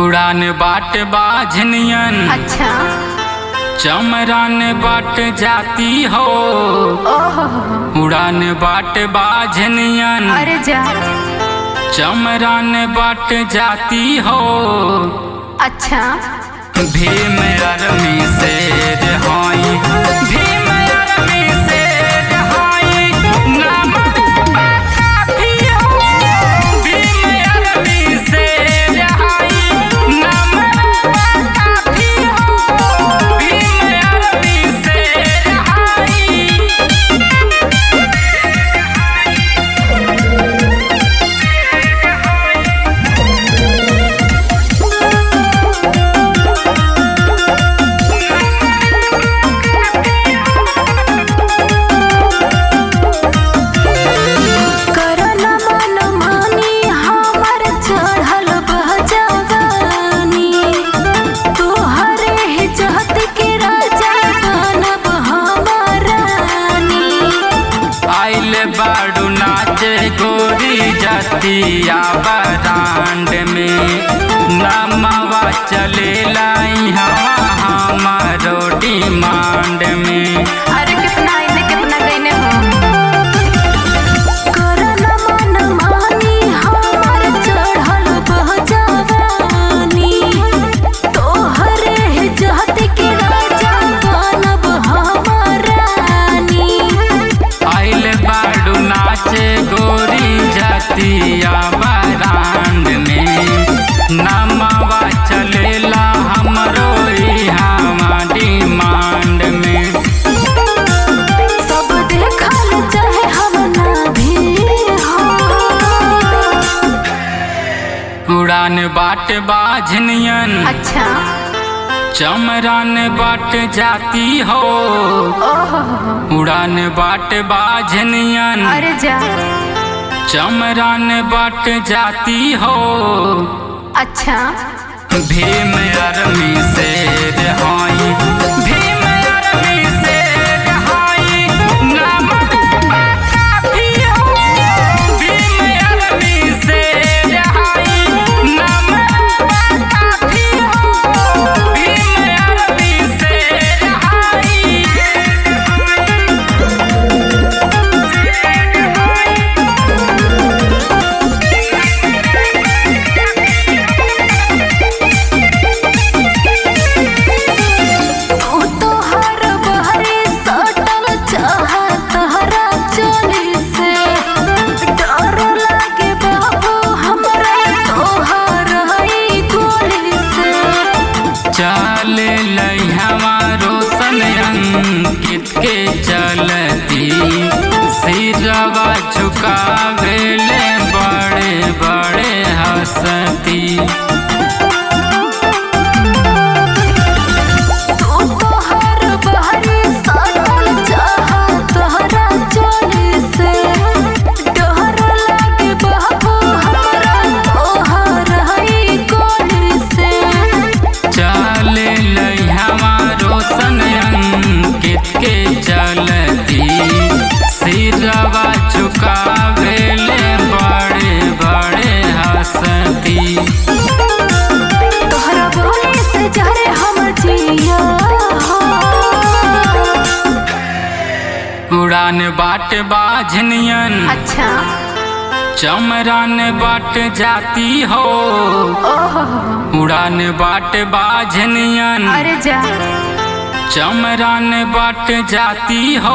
उड़ान बाट बाझनियन अच्छा चमरान बाट जाती हो ओहो उड़ान बाट बाझनियन अरे जा चमरान बाट जाती हो अच्छा भीम अरमी से रहाई भीम अरमी से रहाई नाम काफी हो भीम अरमी से रहाई नाम काफी हो भीम अरमी से रहाई करन मन मानी हमर चढ़ल बहजवानी तोहरे ही जहत के राजा बनब हमरानी आइल बाड़ू नाचे गोरी जतिया बरांड में नमवा चलेला हवा हमारो डिमांड में अरे कितना आइले कितना गईने हो करन मन मानी हमर चढ़ल बहजवानी तोहरे ही जहत के राजा बनब हमरानी आइल बाड़ू नाचे गोरी जतिया बरांड में नमवा चलेला हमरो हमा डिमांड में सब देखल चाहे हम ना भी हो उड़ान बाट बाझनियन अच्छा चमरान बाट जाती हो ओहो उड़ान बाट बाझनियन अरे जा चमरान बाट जाती हो अच्छा भीम अरमी से रहाई भीम अरमी से रहाई नाम काफी हो भीम अरमी से रहाई नाम काफी हो भीम अरमी से रहाई तू तो हर बहरे सटल चाहत हरा चोली से डर लागे बाबू हमरा तोहर हई गोली से चल हमारो सन अंकित के चलती सिरवा झुकावेले बड़े बड़े हंसती तू तो हर बहरे सटल चाहत हरा चोली से डर लागे बाबू हमरा तोहर हई गोली से चल हमारो सन अंकित के चलती सिरवा झुकावेले बड़े बड़े हंसती तोहरा बोले से जहरे हमर जिया हो। उड़ान बाट बाझनियन अच्छा चमरान बाट जाती हो ओहो उड़ान बाट बाझनियन अरे जा चमरान बाट जाती हो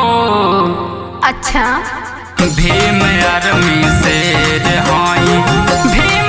अच्छा भीम अरमी से रहाई भीम